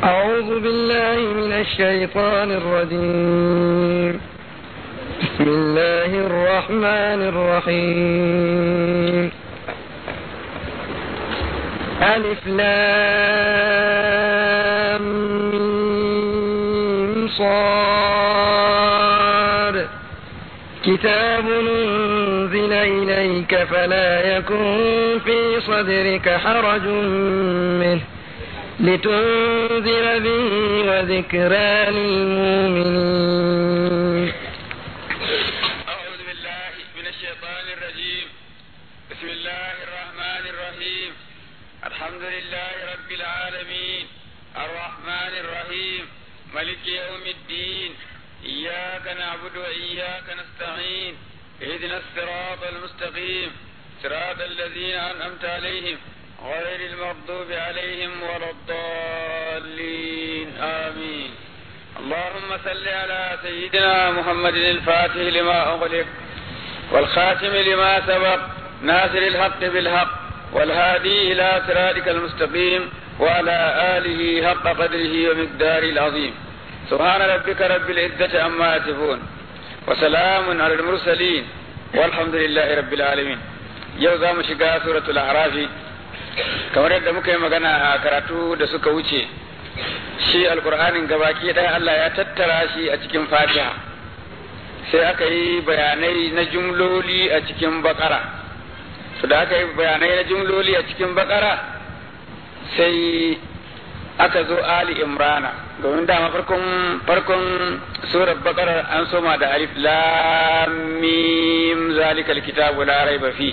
أعوذ بالله من الشيطان الرجيم بسم الله الرحمن الرحيم ألف لام ميم صاد كتاب أنزل إليك فلا يكن في صدرك حرج منه لتنذر به وذكرى للمؤمنين أعوذ بالله من الشيطان الرجيم بسم الله الرحمن الرحيم الحمد لله رب العالمين الرحمن الرحيم ملك يوم الدين إياك نعبد وإياك نستعين اهدنا الصراط المستقيم صراط الذين أنعمت عليهم غير المغضوب عليهم ولا الضالين آمين اللهم صل على سيدنا محمد الفاتح لما أغلق والخاتم لما سبق ناصر الحق بالحق والهادي إلى صراطك المستقيم وعلى آله حق قدره ومقداره العظيم سبحان ربك رب العزة عما يصفون وسلام على المرسلين والحمد لله رب العالمين يوزا مشقا سورة الأعراف kamar yadda muka yi magana a karatu da suka wuce shi alkur'anin gabaki ɗaya Allah ya tattara shi a cikin fatiha sai aka yi bayanai na jumloli a cikin bakara to da aka yi bayanai na jumloli a cikin bakara sai aka zo ali imrana domin dama farkon farkon surar bakara an soma da alif lam mim zalikal kitabu la raiba fi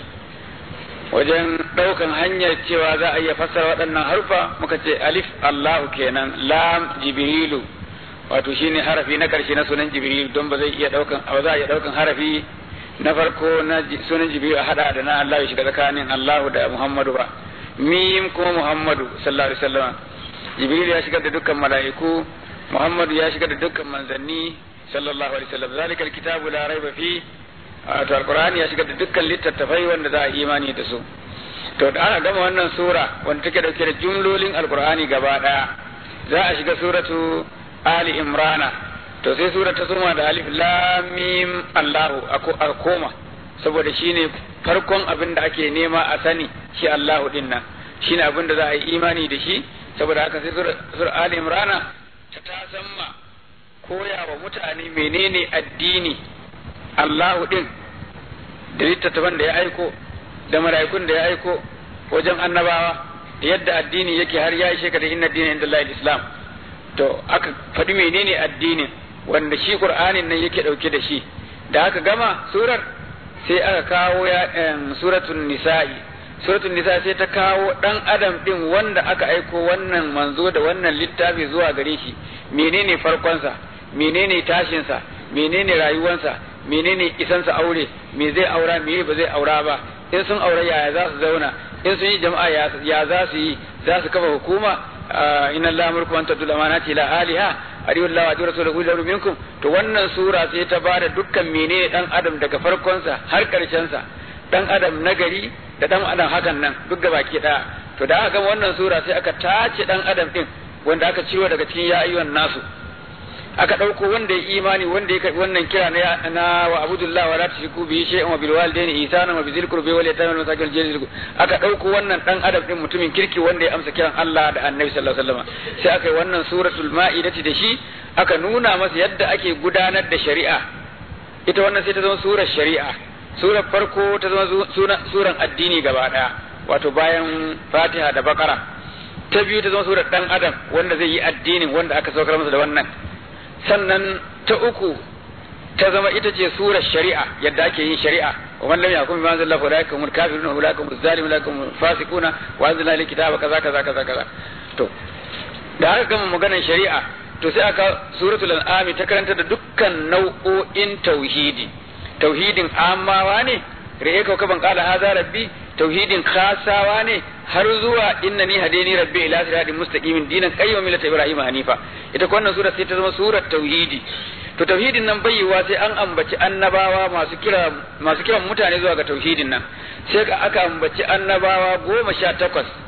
wajen ɗaukan hanyar cewa za a iya fassara waɗannan harfa muka ce alif Allahu kenan lam jibrilu wato shine harafi na ƙarshe na sunan jibrilu don ba zai iya ɗaukan ba za a iya ɗaukan harafi na farko na sunan jibrilu a hada da na Allah ya shiga tsakanin Allahu da Muhammadu ba mim kuma Muhammadu sallallahu alaihi wasallam jibrilu ya shigar da dukkan mala'iku Muhammadu ya shigar da dukkan manzanni sallallahu alaihi wasallam zalikal kitabu la raiba fi to alqur'ani ya shiga da dukkan littattafai wanda za a imani da su to da ana gama wannan sura wanda take dauke da jumlolin alqur'ani gaba daya za a shiga suratu ali imrana to sai sura ta suma da alif lam mim allahu a koma saboda shine farkon abin da ake nema a sani shi allahu din nan shine abin da za a yi imani da shi saboda haka sai sura ali imrana ta tasamma koya wa mutane menene addini Allahu ɗin da littattafan da ya aiko da mala'ikun da ya aiko wajen annabawa da yadda addini yake har ya ishe ka da inna dinin inda Allah Islam to aka faɗi menene addinin wanda shi Qur'anin nan yake ɗauke da shi da aka gama surar sai aka kawo ya suratul nisa'i suratul nisa sai ta kawo dan adam din wanda aka aiko wannan manzo da wannan littafi zuwa gare shi menene farkonsa menene tashinsa menene rayuwansa menene isansa aure me zai aura me ba zai aura ba in sun aure yaya za su zauna in sun yi jama'a ya za su yi za su kafa hukuma inna allaha mulku an tadul amanati ila aliha ariyu allah wa rasuluhu lahu minkum to wannan sura sai ta bada dukkan menene dan adam daga farkonsa har karshen sa dan adam nagari da dan adam hakan nan duk gabaki daya to da aka gama wannan sura sai aka tace dan adam din wanda aka ciro daga cikin ya ayyuhan nasu aka ɗauko wanda ya imani wanda ya karɓi wannan kira na na wa abudullah wa la tushriku bihi shay'an wa bil walidayni ihsana wa bizil qurbi wal yatama wal masakin jazil aka ɗauko wannan dan adam din mutumin kirki wanda ya amsa kiran Allah da Annabi sallallahu alaihi wasallam sai aka yi wannan suratul ma'idati da shi aka nuna masa yadda ake gudanar da shari'a ita wannan sai ta zama surar shari'a surar farko ta zama suran addini gaba daya wato bayan Fatiha da Bakara ta biyu ta zama surar dan adam wanda zai yi addinin wanda aka saukar masa da wannan sannan ta uku ta zama ita ce surar shari'a yadda ake yin shari'a wa man lam yakun bima anzala fa ulaika humul kafirun wa ulaika humuz zalimun wa ulaika humul fasiquna wa anzalna ilayka kitaba kaza kaza kaza kaza to da aka gama maganar shari'a to sai aka suratul an'am ta karanta da dukkan nau'o'in tauhidi tauhidin amawa ne ra'e ka ban qala hadha rabbi tauhidin khasawa ne har zuwa innani hadani rabbi ila siratin mustaqimin dinan qayyim millata ibrahim hanifa ita ko wannan sura sai ta zama surar tauhidi to tauhidin nan bai yiwa sai an ambaci annabawa masu kira masu kiran mutane zuwa ga tauhidin nan sai ka aka ambaci annabawa goma sha takwas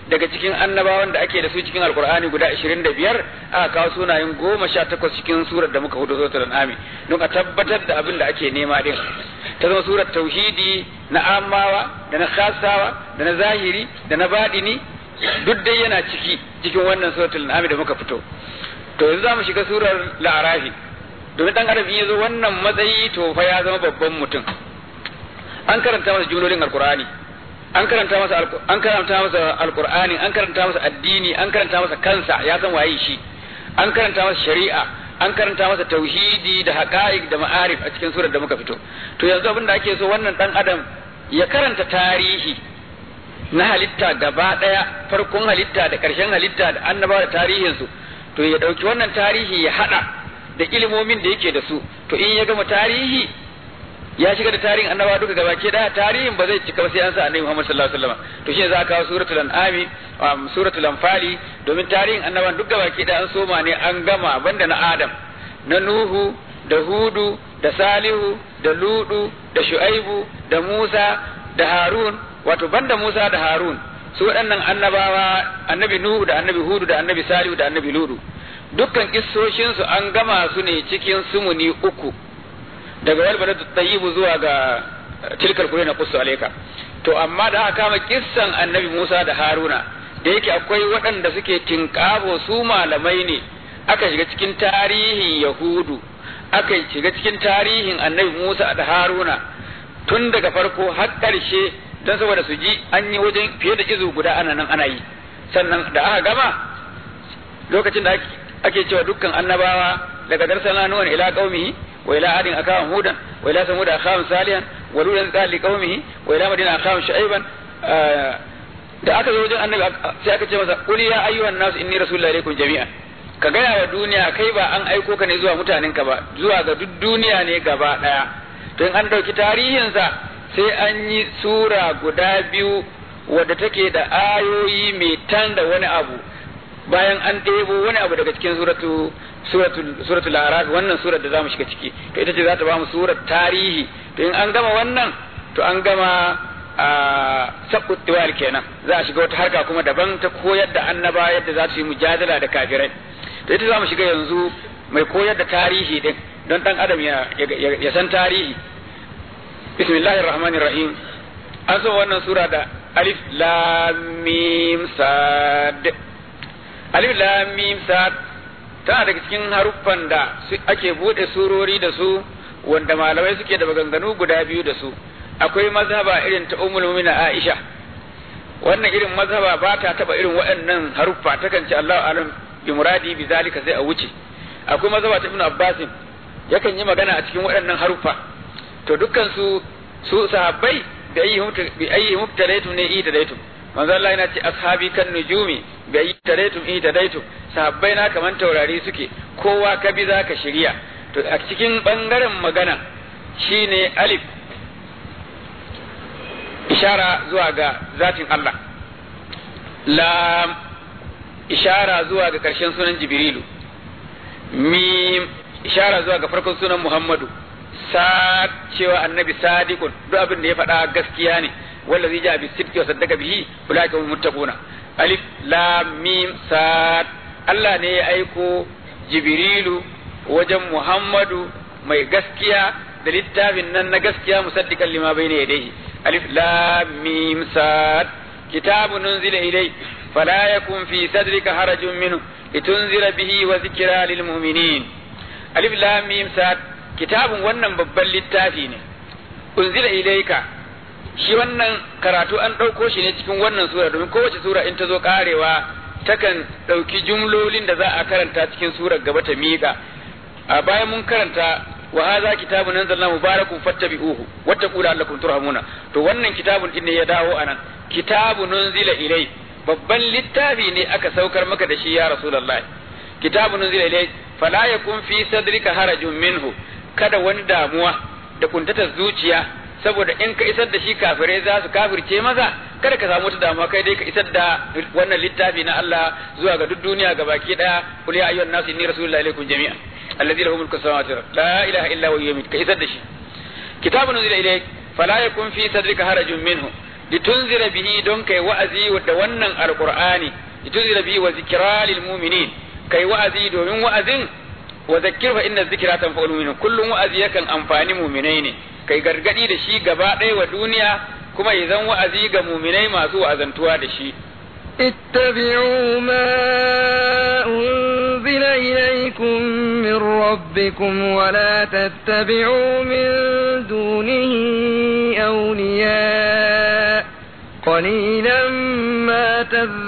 daga cikin annabawan da ake da su cikin alkur'ani guda 25 aka kawo sunayen goma sha takwas cikin surar da muka hudu suratul an'ami don a tabbatar da abin da ake nema din ta zama surar tauhidi na amawa da na khasawa da na zahiri da na badini duk dai yana ciki cikin wannan suratul an'ami da muka fito to yanzu za mu shiga surar la'arafi domin dan adam in ya zo wannan matsayi to fa ya zama babban mutum an karanta masa jumlolin alkur'ani an karanta masa an karanta masa alqur'ani an karanta masa addini an karanta masa kansa ya san waye shi an karanta masa shari'a an karanta masa tauhidi da haqa'iq da ma'arif a cikin surar da muka fito to yanzu abin da ake so wannan dan adam ya karanta tarihi na halitta gaba daya farkon halitta da karshen halitta da annabawa da tarihin su to ya dauki wannan tarihi ya hada da ilimomin da yake da su to in ya gama tarihi ya shiga da tarihin annabawa duka gaba ke da tarihin ba zai cika ba sai an sa annabi Muhammad sallallahu alaihi wasallam to shi za ka kawo suratul an'ami suratul anfali domin tarihin annabawan duk gaba ke da an soma ne an gama banda na Adam na Nuhu da Hudu da Salihu da Ludu da Shu'aibu da Musa da Harun wato banda Musa da Harun su waɗannan annabawa annabi Nuhu da annabi Hudu da annabi Salihu da annabi Ludu dukkan kissoshinsu an gama su ne cikin sumuni uku daga wal baladu tayyibu zuwa ga tilkal kure na kusu alaika to amma da aka kama kissan annabi Musa da Haruna da yake akwai waɗanda suke tinkabo su malamai ne aka shiga cikin tarihin Yahudu aka shiga cikin tarihin annabi Musa da Haruna tun daga farko har ƙarshe don saboda su ji an yi wajen fiye da izu guda ana nan ana yi sannan da aka gama lokacin da ake cewa dukkan annabawa daga darsana nuwan ila qaumihi وإلى عاد أخاهم هودا وإلى ثمود أخاهم صالحا ولولا قال لقومه وإلى مدينة أخاهم شعيبا da aka zo wajen annabi sai aka ce masa qul ya ayyuhan nas inni rasulullahi ilaykum jami'an ka gaya wa duniya kai ba an aiko ka ne zuwa mutanen ka ba zuwa ga duk duniya ne gaba daya to in an dauki tarihinsa sai an yi sura guda biyu wadda take da ayoyi mai tan da wani abu bayan an ɗebo wani abu daga cikin suratu suratul suratul araf wannan surar da zamu shiga ciki to ita ce za ta ba mu surar tarihi to in an gama wannan to an gama a sabbut tiwal kenan za a shiga wata harka kuma daban ta koyar da annaba yadda za su yi mujadala da kafirai to ita zamu shiga yanzu mai koyar da tarihi din don dan adam ya ya san tarihi bismillahir rahmanir rahim an so wannan sura da alif lam mim sad alif lam mim sad tana daga cikin haruffan da ake bude surori da su wanda malamai suke da maganganu guda biyu da su akwai mazhaba irin ta ummul mu'mina Aisha wannan irin mazhaba ba ta taba irin waɗannan haruffa takan ce Allahu alam bi muradi bi zalika sai a wuce akwai mazhaba ta Ibn Abbas yakan yi magana a cikin waɗannan haruffa to dukkan su su sahabbai bi ayyi bi ayyi mubtalaitum ne idalaitum manzo Allah yana ce ashabi kan nujumi bi ayyi tadaitum idalaitum sahabbai na kaman taurari suke kowa ka bi zaka shirya to a cikin bangaren magana shine alif ishara zuwa ga zatin Allah lam ishara zuwa ga ƙarshen sunan jibrilu mim ishara zuwa ga farkon sunan muhammadu sad cewa annabi sadiqun duk abin da ya faɗa gaskiya ne wallazi ja bi sidqi wa saddaka bihi ulaika hum muttaquna alif lam mim sad Allah ne ya aiko jibrilu wajen muhammadu mai gaskiya da littafin nan na gaskiya musaddiqan lima bayna yadayhi alif lam mim sad kitabun unzila ilayk fala yakun fi sadrika harajun minhu litunzira bihi wa zikra lil mu'minin alif lam mim sad kitabun wannan babban littafi ne unzila ilayka shi wannan karatu an ɗauko shi ne cikin wannan sura domin kowace sura in ta zo karewa takan ɗauki jumlolin da za a karanta cikin surar gaba ta miƙa a bayan mun karanta wa hadha kitabun anzalna mubarakun fattabi'uhu wattaqu la'allakum turhamuna to wannan kitabun din ne ya dawo anan kitabun unzila ilai babban littafi ne aka saukar maka da shi ya rasulullahi kitabun unzila ilai fala yakun fi sadrika harajun minhu kada wani damuwa da kuntatar zuciya saboda in ka isar da shi kafirai za su kafirce maza kada ka samu wata damuwa kai dai ka isar da wannan littafi na Allah zuwa ga duk duniya ga baki daya kul ya ayyuhan nasu inni rasulullahi ilaikum jami'an alladhi lahu mulku samawati wal la ilaha illa huwa yumiit ka isar da shi kitabun unzila ilayk fala yakun fi sadrika harajun minhu litunzira bihi don kai wa'azi da wannan alqur'ani litunzira bihi wa zikra lil mu'minin kai wa'azi domin wa'azin wa zakkir fa inna zikra tanfa'ul mu'minin kullum wa'azi yakan amfani mu'minai ne kai gargadi da shi gaba ɗaya wa duniya kuma ya zan wa'azi ga mu'minai masu wa'azantuwa da shi اتبعوا ما أنزل إليكم من ربكم ولا تتبعوا من دونه أولياء قليلا ما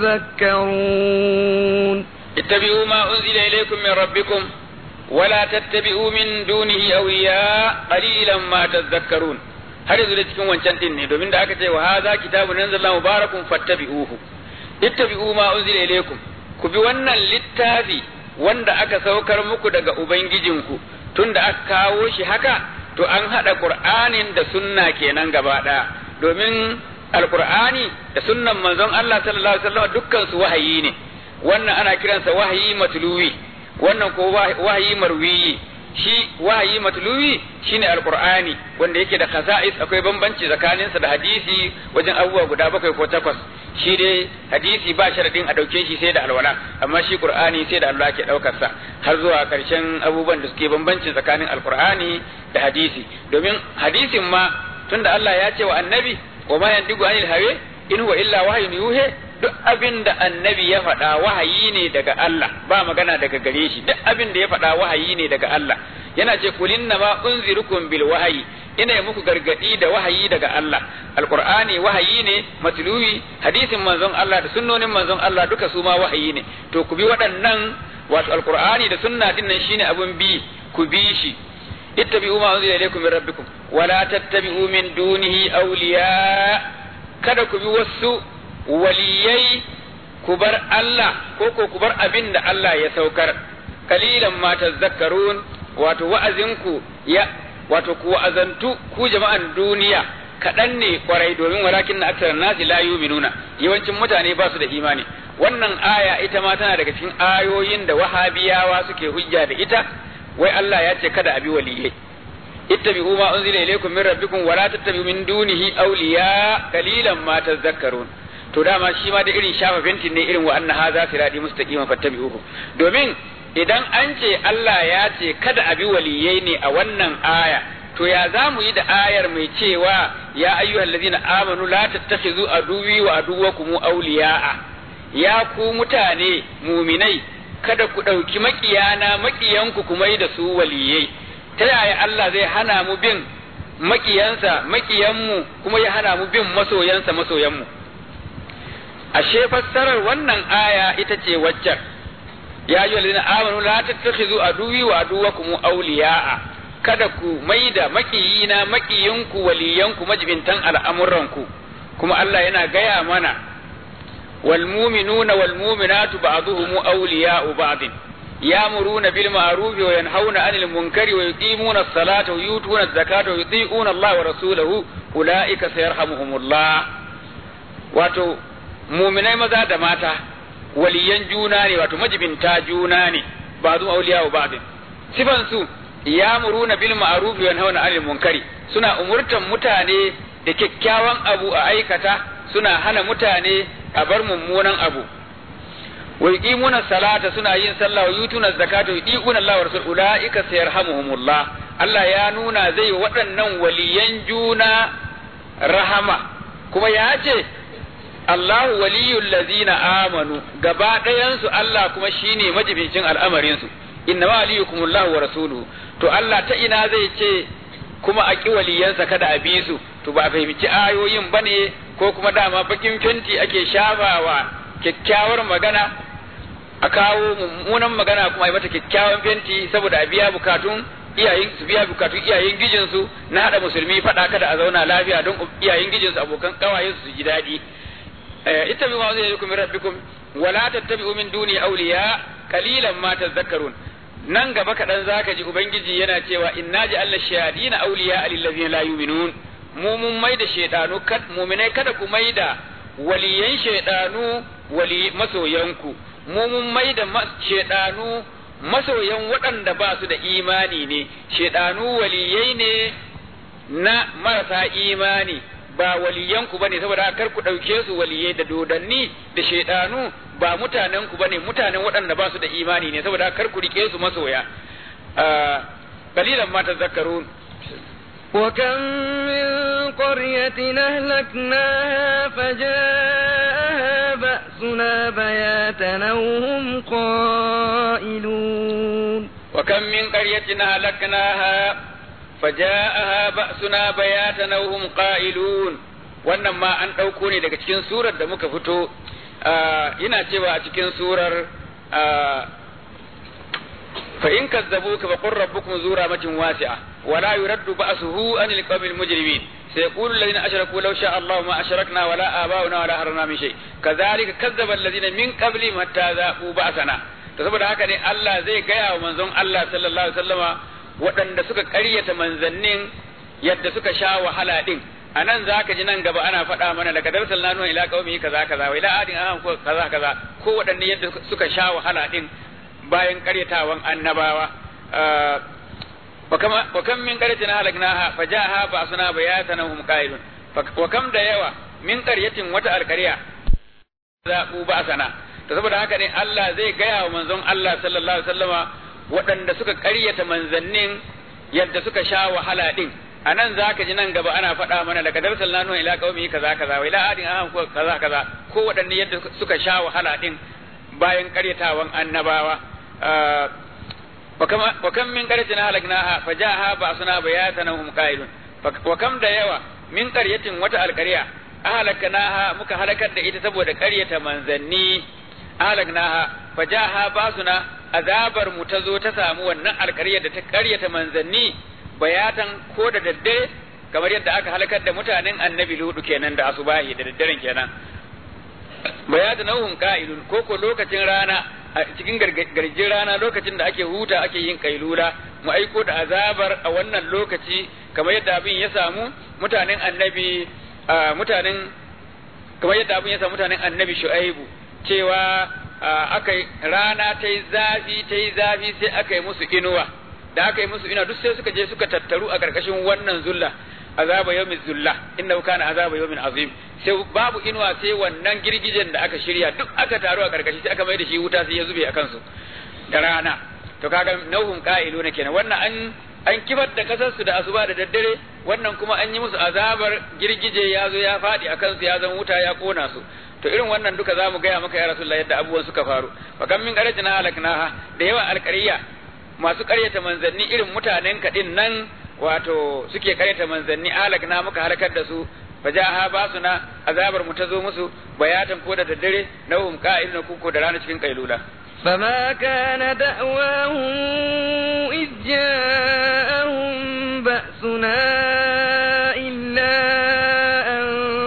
تذكرون اتبعوا ما أنزل إليكم من ربكم ولا تتبعوا من دونه أولياء قليلا ما تذكرون har yanzu da cikin wancan din ne domin da aka ce wa hadha kitabun anzalallahu mubarakun fattabi'uhu ittabi'u ma unzila ilaykum ku bi wannan littafi wanda aka saukar muku daga ubangijinku tunda aka kawo shi haka to an hada qur'anin da sunna kenan gaba daya domin alqur'ani da sunnan manzon Allah sallallahu alaihi wasallam dukkan su wahayi ne wannan ana kiransa wahayi matluwi wannan ko wahayi marwiyi shi wahayi matluwi shine alqur'ani wanda yake da khasa'is akwai bambanci tsakaninsa da hadisi wajen abubuwa guda bakwai ko takwas shi dai hadisi ba sharadin a dauke shi sai da alwala amma shi qur'ani sai da Allah ke daukar sa har zuwa karshen abubuwan da suke bambanci tsakanin alqur'ani da hadisi domin hadisin ma tunda Allah ya ce wa annabi wa ma yandigu anil hawa in huwa illa wahyun yuhe duk abin da annabi ya faɗa wahayi ne daga Allah ba magana daga gare shi duk abin da ya faɗa wahayi ne daga Allah yana ce kulinna ma unzirukum bil wahayi ina muku gargadi da wahayi daga Allah alqur'ani wahayi ne matluwi hadisin manzon Allah da sunnonin manzon Allah duka su ma wahayi ne to ku bi waɗannan wato alqur'ani da sunna din nan shine abun bi ku bi shi ittabi'u ma unzila ilaykum min rabbikum wala tattabi'u min dunihi awliya kada ku bi wasu waliyai ku bar Allah ko ko ku bar abin da Allah ya saukar kalilan ma tazakkarun wato wa'azinku ya wato ku wa'azantu ku jama'an duniya kaɗan ne kwarai domin walakin na aksarar nasi la yuminuna yawancin mutane ba su da imani wannan aya ita ma tana daga cikin ayoyin da wahabiyawa suke hujja da ita wai Allah ya ce kada abi waliyai ittabi'u ma unzila ilaykum min rabbikum wa la tattabi'u min dunihi awliya qalilan ma tadhakkarun to dama shi ma da irin shafa fentin ne irin wa anna hadha sirati mustaqiman fattabi'uhu domin idan an ce Allah ya ce kada abi waliyai ne a wannan aya to ya za mu yi da ayar mai cewa ya ayyuhal ladina amanu la tattakhizu aduwi wa aduwakum awliya'a ya ku mutane muminai kada ku ɗauki maƙiyana maƙiyanku kuma yi da su waliyai ta yaya Allah zai hana mu bin maƙiyansa maƙiyanmu kuma ya hana mu bin masoyansa masoyanmu ashe fassarar wannan aya ita ce waccan ya yi walina amanu la tattakhizu aduwi wa aduwakum awliya'a kada ku maida maƙiyina maƙiyinku waliyanku majibintan al'amuranku kuma Allah yana gaya mana wal mu'minuna wal mu'minatu ba'dhuhum awliya'u ba'd يأمرون بالمعروف وينهون عن المنكر ويقيمون الصلاة ويؤتون الزكاة ويطيعون الله ورسوله أولئك سيرحمهم الله wato muminai maza da mata waliyan juna ne wato majibinta juna ne ba zu auliya wa ba'din sifan su yamuruna bil ma'ruf wa yanhauna 'anil munkari suna umurtan mutane da kyakkyawan abu a aikata suna hana mutane a bar mummunan abu wa yuqimuna salata suna yin sallah wa yutuna zakata wa yuqina Allah wa rasul ulaika sayarhamuhumullah Allah ya nuna zai waɗannan waliyan juna rahama kuma ya ce Allahu waliyul ladzina amanu gaba ɗayansu Allah kuma shine majibincin al'amarin su inna ma waliyukumullahu wa rasuluhu to Allah ta ina zai ce kuma a ƙi waliyansa kada a bi su to ba fahimci ayoyin bane ko kuma dama bakin fenti ake shafawa kyakkyawar magana a kawo mummunan magana kuma yi mata kyakkyawan fenti saboda a biya bukatun iyayen su biya bukatun iyayen gijin su na hada musulmi fada kada a zauna lafiya don iyayen gijin su abokan kawayen su ji daɗi ita bi ma zai yi kuma rabbikum wala tattabi'u min duni awliya qalilan ma tadhakkarun nan gaba kaɗan zaka ji ubangiji yana cewa inna ja'alna shayadina awliya lil ladzina la yu'minun mu mun mai da shaydanu kad mu'minai kada ku mai da waliyan shaydanu wali masoyanku mu mun mai da shaidanu masoyan waɗanda ba su da imani ne shaidanu waliyai ne na marasa imani ba waliyanku bane saboda kar ku ɗauke su waliyai da dodanni da shaidanu ba mutanen ku bane mutanen waɗanda ba su da imani ne saboda kar ku rike su masoya qalilan ma tazakkarun وكم من قرية أهلكناها فجاءها بأسنا بياتا أو هم قائلون وكم من قرية أهلكناها فجاءها بأسنا بياتا أو هم قائلون wannan ma an ɗauko ne daga cikin surar da muka fito yana cewa a cikin surar fa in kazzabuka fa qur rabbukum zu rahmatin wasi'a wa la yuraddu ba'suhu anil qawmil mujrimin سيقول الذين أشركوا لو شاء الله ما أشركنا ولا آباؤنا ولا حرمنا من شيء كذلك كذب الذين من قبلهم حتى ذاقوا بأسنا to saboda haka ne Allah zai gaya wa manzon Allah sallallahu alaihi wasallama waɗanda suka ƙaryata manzannin yadda suka sha wahala din a nan za ka ji nan gaba ana faɗa mana daga darsal na nuna ila qaumi kaza kaza wa ila adin aham ko kaza kaza ko waɗanne yadda suka sha wahala din bayan ƙaryatawan annabawa wa kam min qaryatin halaknaha fajaha ba'suna bayatan hum qailun wa kam da yawa min qaryatin wata alqarya zaɓu ba'sana to saboda haka ne Allah zai gaya wa manzon Allah sallallahu alaihi wasallama waɗanda suka ƙaryata manzannin yadda suka sha wahala din a nan za ka ji nan gaba ana faɗa mana daga darsal na nuna ila qaumi kaza kaza wa ila adin aham ko kaza kaza ko waɗanne yadda suka sha wahala din bayan ƙaryatawan annabawa wa kam min qaryatin halaknaha fajaha ba'suna bayatan hum qailun wa kam da yawa min qaryatin wata alqarya ahlaknaha muka halakar da ita saboda ƙaryata manzanni ahlaknaha fajaha ba'suna azabar mu ta zo ta samu wannan alƙaryar da ta ƙaryata manzanni bayatan ko da daddare kamar yadda aka halakar da mutanen annabi ludu kenan da asubahi da daddaren kenan bayatan nauhun ka'ilun ko ko lokacin rana a cikin garjin rana lokacin da ake huta ake yin kailula mu aiko da azabar a wannan lokaci kamar yadda abin ya samu mutanen annabi mutanen kamar yadda abin ya samu mutanen annabi shu'aibu cewa aka rana ta yi zafi ta yi zafi sai aka yi musu inuwa da aka yi musu inuwa duk sai suka je suka tattaru a ƙarƙashin wannan zulla azaba yawmin zulla inna kana azaba yawmin azim sai babu inuwa sai wannan girgijen da aka shirya duk aka taru a ƙarƙashi sai aka mai da shi wuta sai ya zube a kansu da rana to kaga nauhun qa'ilu ne kenan wannan an an kibar da kasar su da asuba da daddare wannan kuma an yi musu azabar girgije ya zo ya faɗi a kansu ya zama wuta ya kona su to irin wannan duka zamu gaya maka ya rasulullah yadda abubuwan suka faru fa kam min qaratina halaknaha da yawa alqariya masu ƙaryata manzanni irin mutanen kaɗin nan wato suke ƙaryata manzanni halakna muka halakar da su fajaha ba su na azabar mu ta zo musu bayatan ko da daddare na hum qa'iluna kuko da rana cikin kailula فما كان دعواهم إذ جاءهم بأسنا إلا أن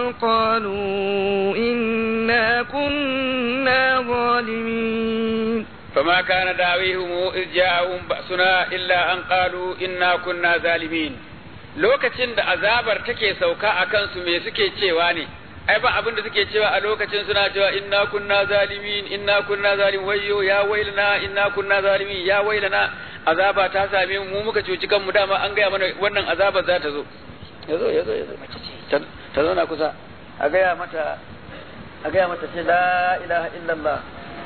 قالوا إنا كنا ظالمين فما كان دعويهم إذ جاءهم بأسنا إلا أن قالوا إنا كنا ظالمين lokacin da azabar take sauka a kansu me suke cewa ne ai ba abin da suke cewa a lokacin suna cewa inna kunna zalimin inna kunna zalim wayyo ya wailana inna kunna zalimin ya wailana azaba ta same mu muka cuci kanmu dama an gaya mana wannan azabar za ta zo yazo yazo yazo ta zo na kusa a gaya mata a gaya mata ce la ilaha illallah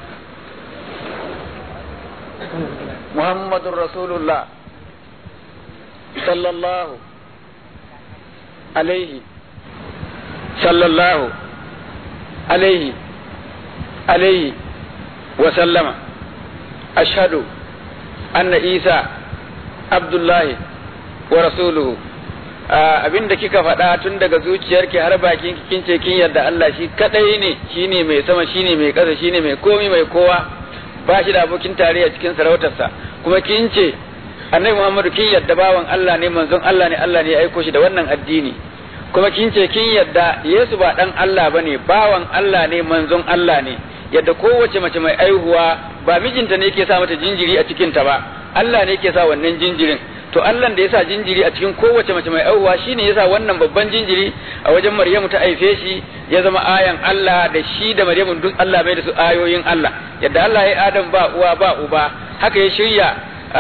muhammadur rasulullah sallallahu alaihi sallallahu alaihi alaihi wa sallama ashhadu anna isa abdullahi wa rasuluhu abinda kika faɗa tun daga zuciyarki har bakin kin ce kin yarda Allah shi kadai ne shine mai sama shine mai ƙasa shine mai komi mai kowa ba shi da abokin tarayya cikin sarautarsa kuma kin ce annabi Muhammadu kin yadda bawan Allah ne manzon Allah ne Allah ne ya aiko shi da wannan addini kuma kin ce kin yadda Yesu ba dan Allah bane bawan Allah ne manzon Allah ne yadda kowace mace mai aihuwa ba mijinta ne yake sa mata jinjiri a cikin ta ba Allah ne yake sa wannan jinjirin to Allah da yasa jinjiri a cikin kowace mace mai aihuwa shine yasa wannan babban jinjiri a wajen Maryamu ta haife shi ya zama ayan Allah da shi da Maryamu duk Allah mai da su ayoyin Allah yadda Allah ya Adam ba uwa ba uba haka ya shirya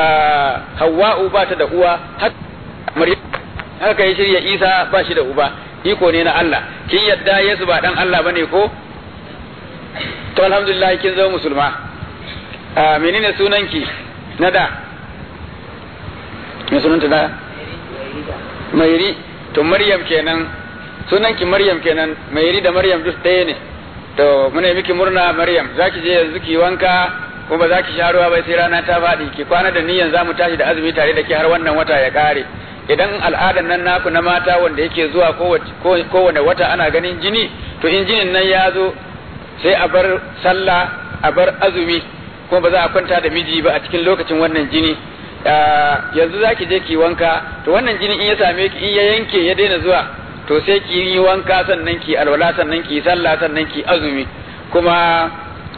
Hawwa'u ba ta da uwa haka ya shirya Isa ba shi da uba iko ne na Allah kin yadda Yesu ba dan Allah bane ko to alhamdulillah kin zama musulma a menene sunanki na da me sunanta da mairi to maryam kenan sunanki maryam kenan mairi da maryam duk ɗaya ne to muna miki murna maryam zaki je yanzu ki wanka ko ba za ki sha ruwa ba sai rana ta faɗi ki kwana da niyan za mu tashi da azumi tare da ke har wannan wata ya ƙare idan al'adan nan naku na mata wanda yake zuwa kowane wata ana ganin jini to in jinin nan ya zo sai a bar sallah a bar azumi kuma ba za a kwanta da miji ba a cikin lokacin wannan jini yanzu za ki je ki wanka to wannan jini in ya same ki in ya yanke ya daina zuwa to sai ki yi wanka sannan ki alwala sannan ki sallah sannan ki azumi kuma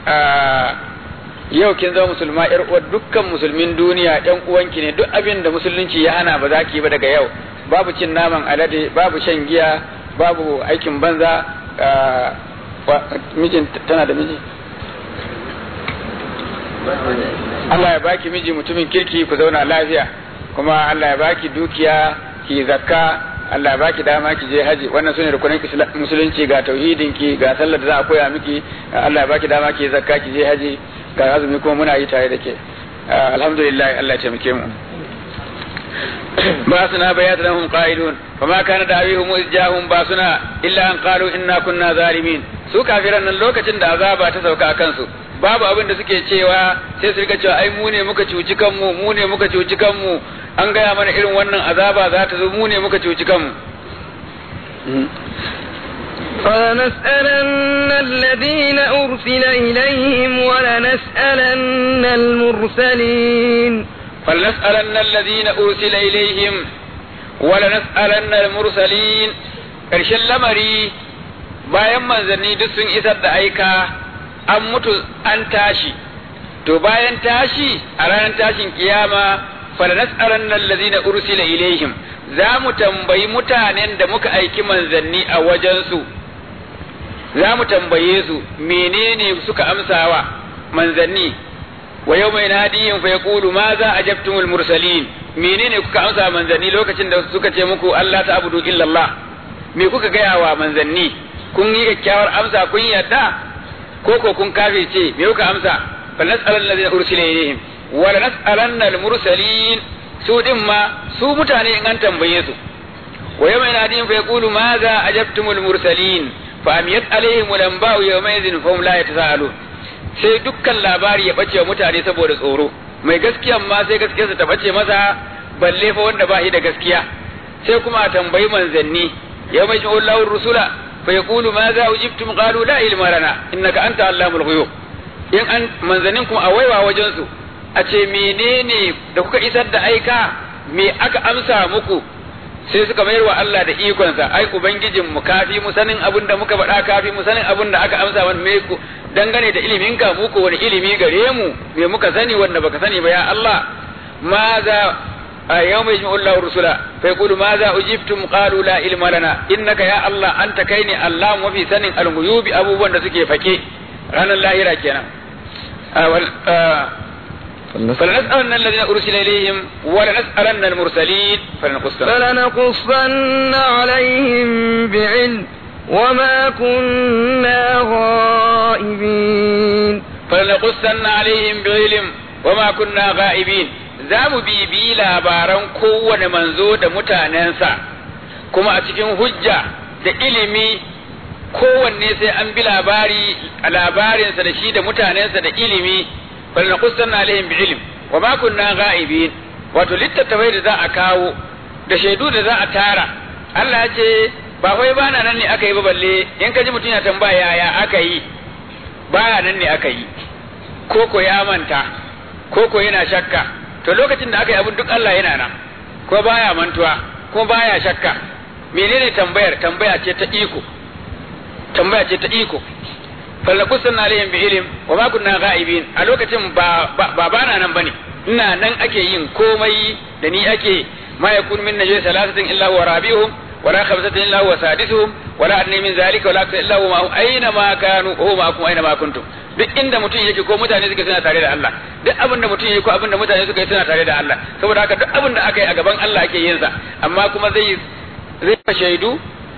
yau kin zama musulma yar uwar dukkan musulmin duniya yan uwanki ne duk abin da musulunci ya hana ba za ki ba daga yau babu cin naman alade babu shan giya babu aikin banza mijin tana da miji Allah ya baki miji mutumin kirki ku zauna lafiya kuma Allah ya baki dukiya ki zakka Allah ya baki dama ki je haji wannan sune rukunin musulunci ga tauhidin ki ga sallar da za a koya miki Allah ya baki dama ki zakka ki je haji ga azumi kuma muna yi tare da ke alhamdulillah Allah ya taimake mu باسنا بيات لهم قائلون فما كان دعويهم إذ جاءهم باسنا إلا أن قالوا إنا كنا ظالمين su kafiran nan lokacin da azaba ta sauka a kansu babu abin da suke cewa sai su rika cewa ai mu ne muka cuci kanmu mu ne muka cuci kanmu an gaya mana irin wannan azaba za ta zo mu ne muka cuci kanmu فلنسألن الذين أرسل إليهم ولنسألن المرسلين فلنسألن الذين أرسل إليهم ولنسألن المرسلين ƙarshen lamari bayan manzanni duk sun isar da aika an mutu an tashi to bayan tashi a ranar tashin kiyama falanas'alanna allazina ursila ilaihim za mu tambayi mutanen da muka aiki manzanni a wajensu za mu tambaye su menene suka amsawa manzanni wa yau mai nadiyin fa yaqulu ma za ajabtumul mursalin menene kuka amsa manzanni lokacin da suka ce muku Allah ta abudu illallah me kuka gaya wa manzanni kun yi kyakkyawar amsa kun yadda ko ko kun kafirce me kuka amsa fa nas'alan allazina ursila ilayhim wa la nas'alanna al mursalin su din ma su mutane in an tambaye su wa yau mai nadiyin fa yaqulu ma za ajabtumul mursalin fa amiyat alaihim lamba'u yawma idhin fa hum la yatasaalun sai dukkan labari ya bace wa mutane saboda tsoro mai gaskiyan ma sai gaskiyarsa ta bace masa balle fa wanda ba shi da gaskiya sai kuma a tambayi manzanni yau mai shi'un lahur rusula fa yaqulu ma za ujibtum qalu la ilma lana innaka anta allamul ghuyub in an manzannin kuma a waiwa wajen su a ce menene da kuka isar da aika me aka amsa muku sai suka mayar wa Allah da ikonsa ai ubangijin mu kafi mu sanin abin da muka faɗa kafi mu sanin abin da aka amsa mana me ku dangane da ilimin ka muku wani ilimi gare mu me muka sani wanda baka sani ba ya Allah ma za yawma yajma'u Allahu rusula fa yaqulu ma za ujibtum qalu la ilma lana innaka ya Allah anta kaini Allah mafi sanin al-ghuyubi abubuwan da suke fake ranar lahira kenan فلنسألن الذين أرسل إليهم ولنسألن المرسلين فلنقصن فلنقصن عليهم بعلم وما كنا غائبين فلنقصن عليهم بعلم وما كنا غائبين za mu bibi labaran kowane manzo da mutanensa kuma a cikin hujja da ilimi kowanne sai an bi labari a labarinsa da shi da mutanensa da ilimi فلنقصن عليهم بعلم وما كنا غائبين wato littattafai da za a kawo da shaidu da za a tara Allah ya ce ba wai bana nan ne aka yi ba balle in ka ji mutum ya tambaya yaya aka yi baya nan ne aka yi koko ya manta koko yana shakka to lokacin da aka yi abin duk Allah yana nan ko baya mantuwa ko baya shakka menene tambayar tambaya ce ta iko tambaya ce ta iko fallakusan alaihim bi ilim wa ma kunna ghaibin a lokacin ba ba bana nan bane ina nan ake yin komai da ni ake ma yakun min najwa salasatin illa huwa rabi'uhum wala khamsatin illa huwa sadisuhum wala adni min zalika wala akthar illa huwa aina ma kanu huwa ma'akum aina ma kuntum duk inda mutum yake ko mutane suke suna tare da Allah duk abin da mutum yake ko abin da mutane suka yi suna tare da Allah saboda haka duk abin da aka yi a gaban Allah ake yin sa amma kuma zai zai shaidu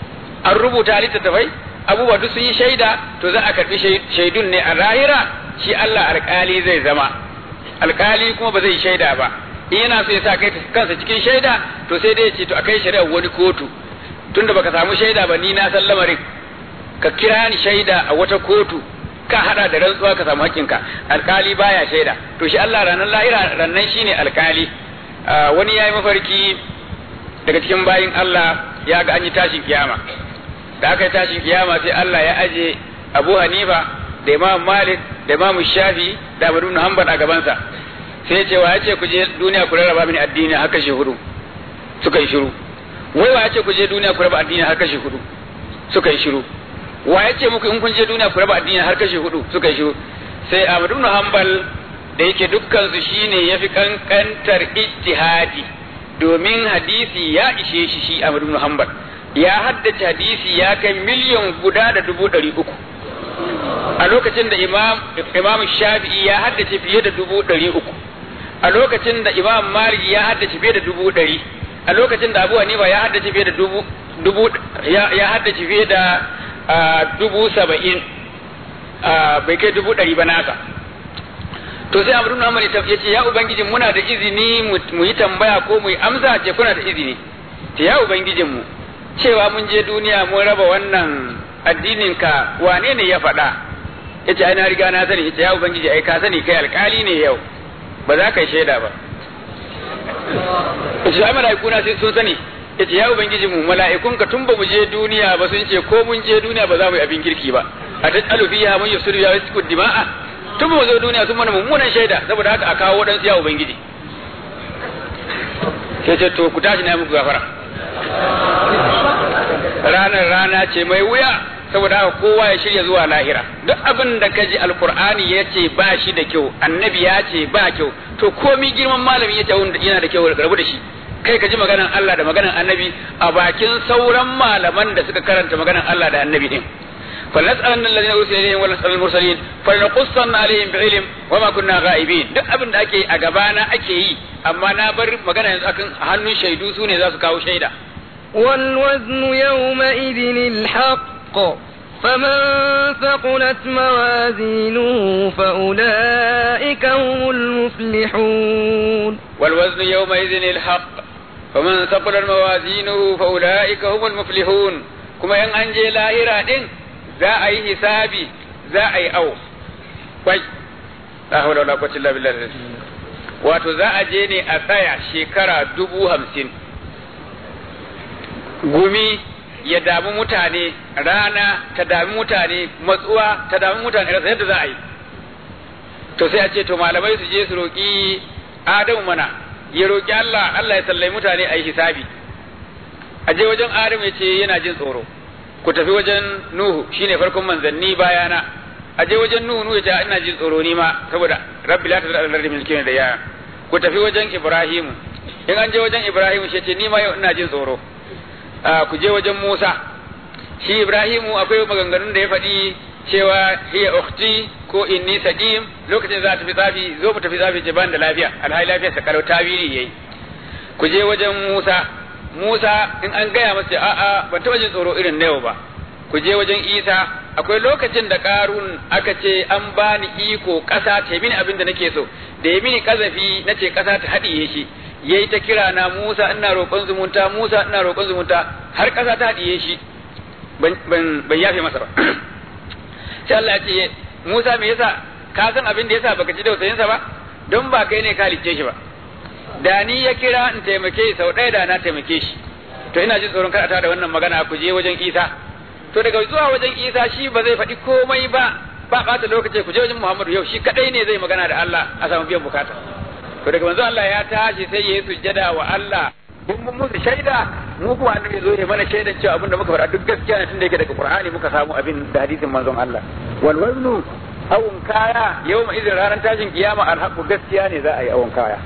an rubuta littattafai abubuwa duk sun yi shaida to za a karbi shaidun ne a lahira shi Allah alkali zai zama alkali kuma ba zai shaida ba in yana so ya sa kai kansa cikin shaida to sai dai ya ce to akai shari'ar wani kotu tunda baka samu shaida ba ni na san lamarin ka kira ni shaida a wata kotu ka hada da rantsuwa ka samu hakkinka alkali baya shaida to shi Allah ranar lahira rannan shine alkali wani yayi mafarki daga cikin bayin Allah ya ga an yi tashin kiyama da aka yi tashin kiyama sai Allah ya aje Abu Hanifa da Imam Malik da Imam Shafi da Abu Ibn Hanbal a gabansa sai ya ce wa ya ce ku je duniya ku rarraba mini addini har kashe hudu suka yi shiru wai wa ya ce ku je duniya ku raba addini har kashe hudu suka yi shiru wa ya ce muku in kun je duniya ku raba addini har kashe hudu suka yi shiru sai Ahmad ibn Hanbal da yake dukkan su shine yafi kankantar ijtihadi domin hadisi ya ishe shi shi Ahmad ibn Hanbal ya haddace hadisi ya kai miliyan guda da dubu ɗari uku a lokacin da imam imam shafi'i ya haddace fiye da dubu ɗari uku a lokacin da imam malik ya haddace fiye da dubu ɗari a lokacin da abu hanifa ya haddace fiye da dubu dubu ya haddace fiye da dubu saba'in bai kai dubu ɗari ba nasa to sai amrun Muhammad ya ce ya ubangijin muna da izini mu yi tambaya ko mu yi amsa ce kuna da izini ce ya ubangijin mu cewa mun je duniya mun raba wannan addinin ka wane ne ya faɗa yace ai na riga na sani yace ya ubangiji ai ka sani kai alkali ne yau ba za ka yi shaida ba yace ai mala'iku na sun sani yace ya ubangiji mu mala'ikun ka tun ba mu je duniya ba sun ce ko mun je duniya ba za mu yi abin kirki ba a tajalu fiha man yusuru ya yasku dima'a tun ba mu zo duniya sun mana mummunan shaida saboda haka a kawo wadansu ya ubangiji sai ce to ku tashi na muku gafara ranar rana ce mai wuya saboda haka kowa ya shirya zuwa lahira duk abin da ka ji alkur'ani ya ce ba shi da kyau annabi ya ce ba kyau to komi girman malami ya ce yana da kyau rabu da shi kai ka ji maganan Allah da maganan annabi a bakin sauran malaman da suka karanta maganan Allah da annabi din فلنسألن الذين أرسل إليهم ولنسأل المرسلين فلنقصن عليهم بعلم وما كنا غائبين duk abin da ake a gabana ake yi amma na bar magana yanzu akan hannun shaidu su ne za su kawo shaida والوزن يومئذ الحق فمن ثقلت موازينه فأولئك هم المفلحون والوزن يومئذ الحق فمن ثقلت موازينه فأولئك هم المفلحون كما ين أنجي لاهرة دين za a yi hisabi za a yi awo kwai la hawla wala quwwata illa billah wato za a je ne a tsaya shekara dubu hamsin gumi ya damu mutane rana ta dami mutane matsuwa ta dami mutane rasa yadda za a yi to sai a ce to malamai su je su roƙi adamu mana ya roƙi Allah Allah ya sallai mutane a yi hisabi a je wajen adamu ya ce yana jin tsoro ku tafi wajen nuhu shine farkon manzanni bayana a je wajen nuhu nuhu ya ce ina jin tsoro ni ma saboda rabbi la tazal al-ardi milkin da yaya ku tafi wajen ibrahimu in an je wajen ibrahimu shi ce ni ma yau ina jin tsoro ku je wajen musa shi ibrahimu akwai maganganun da ya faɗi cewa hiya ukhti ko inni saqim lokacin za ta fi tsafi zo mu tafi tsafi ce ban da lafiya alhali lafiya sa kalau tawili yayi ku je wajen musa musa in an gaya masa a'a ban taɓa jin tsoro irin na yau ba ku je wajen isa akwai lokacin da karun aka ce an bani iko ƙasa ta mini abin da nake so da ya mini kazafi na ce ƙasa ta haɗiye shi yayi ta kira na Musa ina roƙon zumunta Musa ina roƙon zumunta har ƙasa ta haɗiye shi ban ban yafe masa ba sai Allah ya ce Musa me yasa ka san abin da yasa baka ji tausayin sa ba don ba kai ne ka halicce shi ba da ni ya kira in taimake sau ɗaya da na taimake shi to ina jin tsoron kar a da wannan magana ku je wajen Isa to daga zuwa wajen Isa shi ba zai faɗi komai ba ba ɓata lokaci ku je wajen Muhammadu yau shi kadai ne zai magana da Allah a samu biyan bukata to daga manzo Allah ya tashi sai yayi sujjada wa Allah mun mun musu shaida mu kuma annabi zo ya mana shaidan cewa abin da muka faɗa duk gaskiya ne tunda yake daga Qur'ani muka samu abin da hadisin manzon Allah wal waznu awun kaya yawma idan ranar tashin kiyama alhaqu gaskiya ne za a yi awun kaya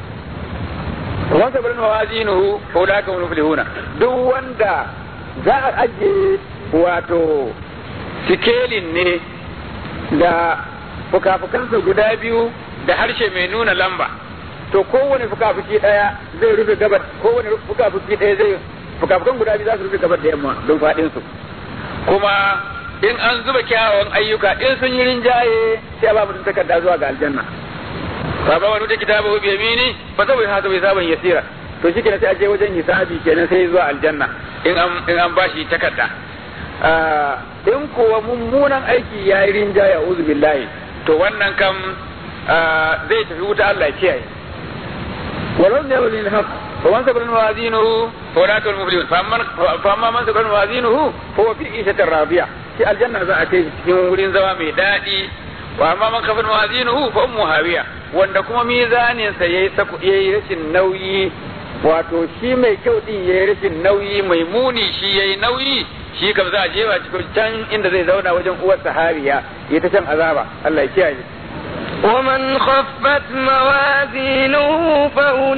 wan sabrin mawazinuhu fa ulaka hum muflihuna duk wanda za a ajiye wato sikelin ne da fukafukansa guda biyu da harshe mai nuna lamba to kowane fukafuki daya zai rufe gabar kowane fukafuki daya zai fukafukan guda biyu za su rufe gabar da yamma don fadin su kuma in an zuba kyawawan ayyuka in sun yi rinjaye sai a ba mutum takarda zuwa ga aljanna fa ba wani kitaba bi yamini fa sabu haka bai saban yasira to shi kenan sai a je wajen hisabi kenan sai zuwa aljanna in an in an bashi takarda in kuwa mummunan aiki ya yi rinjaye a uzu billahi to wannan kam zai tafi wuta Allah ya kiyaye walau ne wani haq fa man sabara mawazinuhu fa ulaika al-muflihun fa amma man sabara mawazinuhu fa huwa fi ishatin radiya shi aljanna za a kai cikin wurin zama mai daɗi wa amma man kafin mawazinuhu fa ummu hawiya wanda kuma mizanin sa yayi yayi rashin nauyi wato shi mai kyau din yayi rashin nauyi mai muni shi yayi nauyi shi kam za a jewa cikin can inda zai zauna wajen uwar sahariya ya ta can azaba Allah ya kiyaye ومن خفت موازينه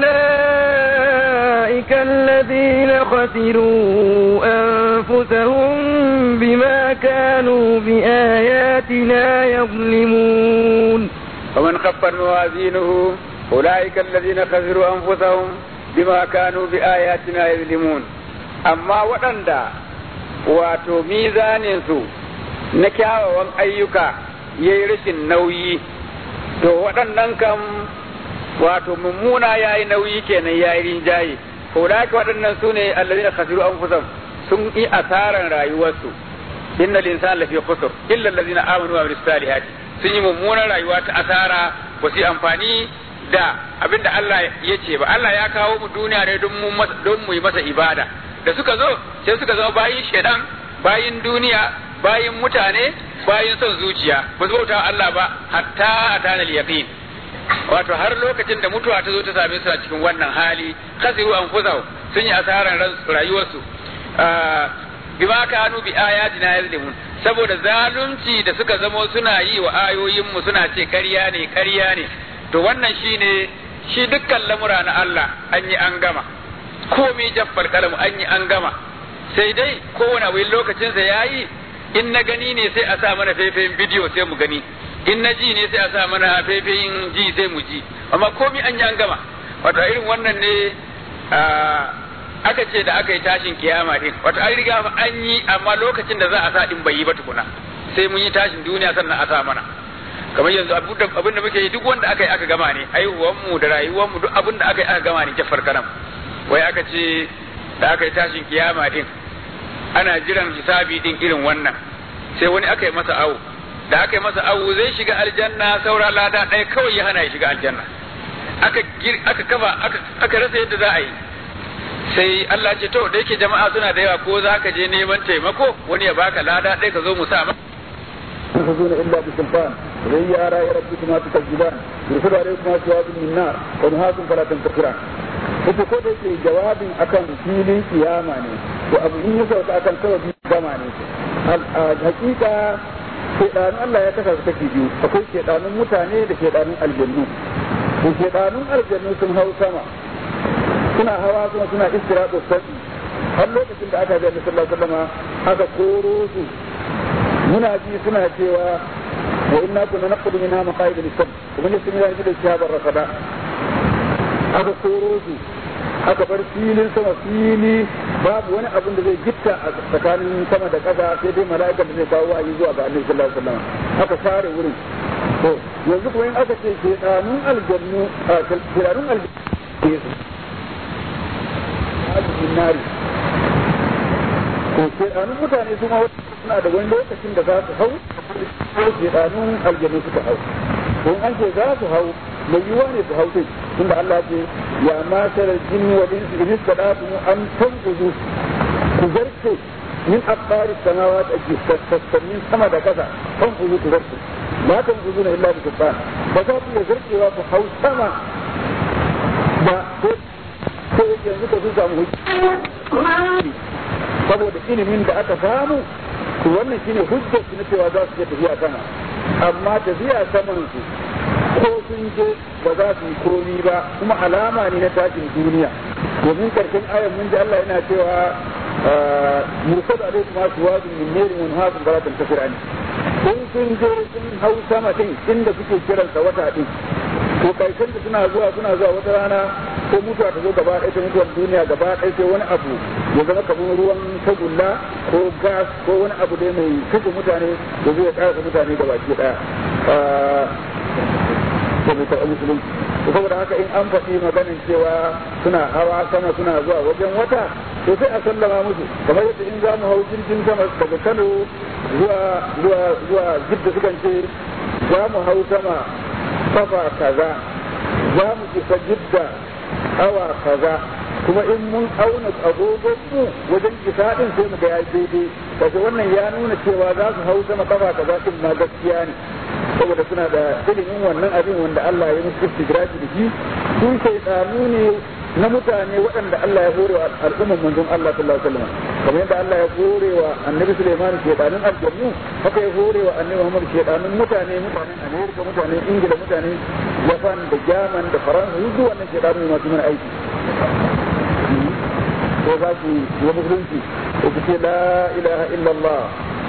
فأولئك الذين خسروا أنفسهم بما كانوا بآياتنا يظلمون ومن خفت موازينه أولئك الذين خسروا أنفسهم بما كانوا بآياتنا يظلمون أما وأندا wato mizaninsu na kyawawan ayyuka ya yi rashin nauyi to waɗannan kam wato mummuna ya yi nauyi kenan ya yi rinjaye ko da haka waɗannan su ne allazi na khasiru an sun yi asaran rayuwarsu inna linsan lafi khusur illa allazina amanu wa amilus salihati sun yi mummunan rayuwa ta asara ba su yi amfani da abin da Allah ya ce ba Allah ya kawo mu duniya ne don mu yi masa ibada da suka zo sai suka zama bayin shaidan bayin duniya bayin mutane bayin son zuciya ba su bauta Allah ba hatta atana yaqin wato har lokacin da mutuwa ta zo ta same su a cikin wannan hali khasiru anfusahum sun yi asaran rayuwarsu bima kanu bi ayatina yazlimun saboda zalunci da suka zamo suna yi wa ayoyinmu suna ce ƙarya ne ƙarya ne to wannan shine shi dukkan lamura na Allah an yi an gama komai jaffar kalamu an yi an gama sai dai kowane abu lokacinsa ya yi in na gani ne sai a sa mana faifayin bidiyo sai mu gani in na ji ne sai a sa mana faifayin ji sai mu ji amma komai an yi an gama wato irin wannan ne aka ce da aka yi tashin kiyama din wato an riga an yi amma lokacin da za a sa din bai yi ba tukuna sai mun yi tashin duniya sannan a sa mana kamar yanzu abin da muke yi duk wanda aka yi aka gama ne aihuwanmu da rayuwanmu duk abin da aka yi aka gama ne jaffar karam wai aka ce da aka yi tashin kiyama din ana jiran hisabi din irin wannan sai wani aka yi masa awu da aka yi masa awu zai shiga aljanna saura lada ɗaya kawai ya hana ya shiga aljanna aka aka kafa aka rasa yadda za a yi sai Allah ce to da yake jama'a suna da yawa ko za ka je neman taimako wani ya baka lada ɗaya ka zo mu sa تنفذون إلا بسلطان وهي آراء ربكما تكذبان يرسل عليكما جواب من نار ونهاكم فلا تنتصران ita ko da yake jawabin akan filin kiyama ne to abu in ya sauka akan sababi gama ne hakika shedanun Allah ya kasa su take biyu akwai shedanun mutane da shedanun aljannu to shedanun aljannu sun hau sama suna hawa kuma suna istiratu sabi har lokacin da aka ga sallallahu alaihi wasallam aka koro su muna ji suna cewa wa inna kunna naqudu minha maqaid lis-sam kuma ne sun yi da shabar rasada aka koro su aka bar filin sama fili babu wani abin da zai gitta a tsakanin sama da ƙasa sai dai mala'ikar da zai kawo wa'ayi zuwa ga annabi sallallahu alaihi wasallam aka share wurin to yanzu kuma in aka ce shedanun aljannu a shedanun aljannu ke nari to shedanun mutane su ma suna da wani lokacin da za su hau ko shedanun aljannu suka hau to an ce za su hau mai yiwuwa ne su hau sai tunda Allah ce ya matar jinni wa insi in istadatu an tanqudu ku zarce min aqbari samawati ake sassanin sama da kasa tanqudu ku zarce ba tanqudu na illa bi sultan ba za ku iya zarcewa ku hau sama ba ko ko yanzu ka su samu saboda ilimin da aka samu to wannan shine hujjar na cewa za su iya tafiya sama amma tafiya saman su ko sun je ba za su yi komi ba kuma alama ne na tashin duniya domin karshen ayan mun ji Allah yana cewa mursal alaikum aswadun min nari mun hakum baratan kafirani kun sun je sun hau sama din inda kuke kiransa wata din to karshen da suna zuwa suna zuwa wata rana ko mutuwa ta zo gaba ɗaya ta mutuwar duniya gaba ɗaya sai wani abu ya zama kamar ruwan tagulla ko gas ko wani abu dai mai kashe mutane da zai ƙarasa mutane gaba ki ɗaya da bai karɓi musulunci saboda haka in an faɗi maganin cewa suna hawa sama suna zuwa wajen wata to sai a sallama musu kamar yadda in za mu hau jirgin sama daga kano zuwa zuwa zuwa jidda sukan ce za mu hau sama kafa kaza za mu isa jidda awa kaza kuma in mun auna agogon mu wajen isa din sai mu ga ya daidai kaga wannan ya nuna cewa za su hau sama kafa kaza din ma gaskiya ne saboda suna da ilimin wannan abin wanda Allah ya musu istigraji da shi su shaidanu ne na mutane waɗanda Allah ya hore wa al'umman manzon Allah sallallahu alaihi wasallam kamar yadda Allah ya hore wa annabi Sulaiman shaidanun aljannu haka ya hore wa annabi Muhammad shaidanun mutane mutanen Amerika mutanen Ingila mutanen Japan da German da Faransa duk wannan shaidanu masu mana aiki ko za ki yi musulunci ko ku ce la ilaha illallah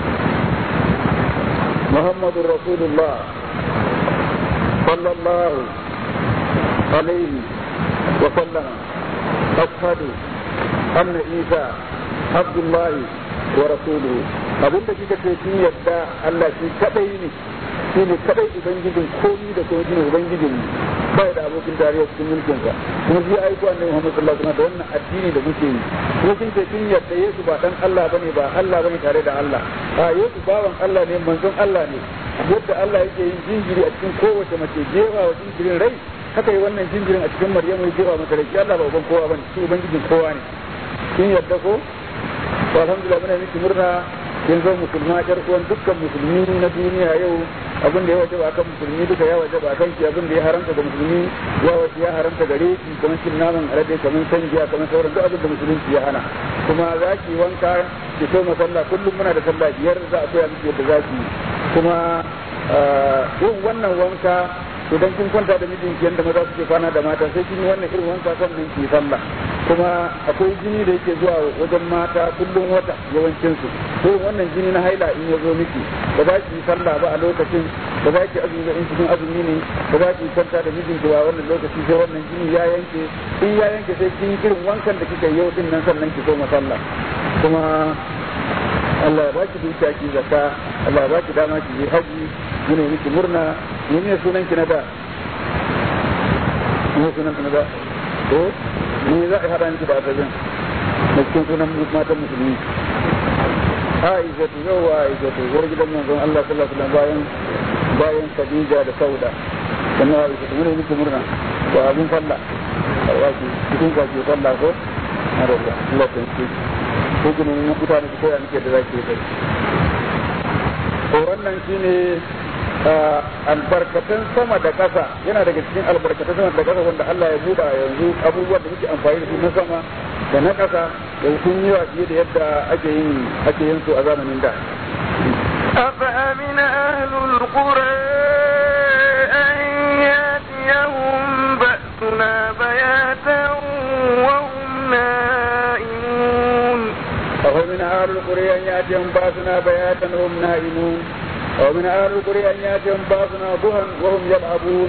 محمد رسول الله صلى الله عليه وسلم أشهد أن عيسى عبد الله ورسوله abin da kika ce kin yadda Allah shi kadai ne shi ne kadai ubangijin komi da kuma shi ne ubangijin ba da abokin tarayya cikin mulkin sa kuma shi aiko annabi Muhammad sallallahu alaihi wasallam da wannan addini da muke yi kuma kin ce kin yadda Yesu ba dan Allah bane ba Allah bane tare da Allah a Yesu bawan Allah ne manzon Allah ne yadda Allah yake yin jinjiri a cikin kowace mace jewa wa jinjirin rai haka yi wannan jinjirin a cikin Maryamu ya jewa mata rai Allah ba uban kowa bane shi ubangijin kowa ne kin yadda ko to alhamdulillah muna miki murna kin zo musulma ƴar uwan dukkan musulmi na duniya yau abin da ya waje ba kan musulmi duka ya waje ba kan ki abin da ya haramta ga musulmi ya waje ya haramta gare ki kamar cin naman alade kamar san giya kamar sauran duk abin da musulunci ya hana kuma za ki wanka ki so sallah kullum muna da sallah biyar za a koya miki yadda za ki kuma yin wannan wanka idan kin kwanta da mijinki yadda maza suke kwana da mata sai kin yi wannan irin wanka sannan ki sallah kuma akwai jini da yake zuwa wajen mata kullum wata yawancin su sai wannan jini na haila in ya zo miki ba za ki yi sallah ba a lokacin ba za ki azumi ba in cikin azumi ne ba za ki kwanta da mijinki ba wannan lokaci sai wannan jini ya yanke in ya yanke sai kin irin wankan da kika yau din nan sannan ki koma sallah kuma Allah ya baki dukiya ki zakka Allah ya baki dama ki je haji mune miki murna ne sunan ki na da ne sunan ki na da to ni za a haɗa miki da asabin da cikin sunan matan musulmi Aisha tu yawa Aisha tu zuwa gidan manzon Allah sallallahu alaihi wasallam bayan bayan Khadija da Sauda sannan Aisha tu mune miki murna to abin sallah wato cikin ka ke sallah ko Allah Allah ta yi ko gina mun mutane su koya muke da zaki yi to wannan shine albarkatun sama da ƙasa yana daga cikin albarkatun sama da ƙasa wanda Allah ya buɗa yanzu abubuwan da muke amfani da su na sama da na ƙasa da sun yi wa fiye da yadda ake yin ake yin su a zamanin da أفأمن أهل القرى أن يأتيهم بأسنا بياتا وهم نائمون أفمن أهل القرى أن يأتيهم بأسنا بياتا وهم نائمون ومن أهل القرى أن يأتيهم بأسنا ضحى وهم يلعبون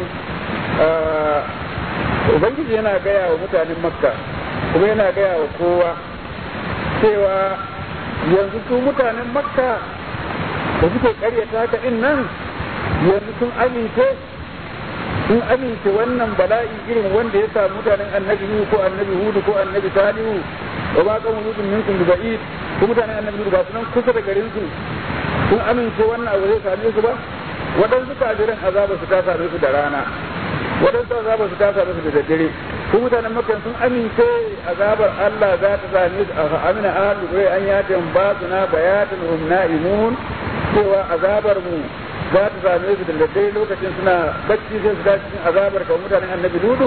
Ubangiji yana gaya wa mutanen Makka kuma yana gaya wa kowa cewa yanzu su mutanen Makka da suke karyata ta in nan yanzu sun amince sun amince wannan bala'i irin wanda ya samu mutanen annabi Nuhu ko annabi Hudu ko annabi Salihu wa ba kan wuludun minkum bi ba'id ko mutanen annabi Nuhu ba su nan kusa da garin su sun amince wannan abu zai same su ba waɗansu kafiran azaba su ta same su da rana waɗansu azaba su ta same su da daddare ko mutanen makka sun amince azabar Allah za ta same su a amina ahlu bai an yata ba su na bayatan hum na'imun cewa azabar mu za ta same su da daddare lokacin suna bacci sai su dace cikin azabar kamar mutanen annabi ludu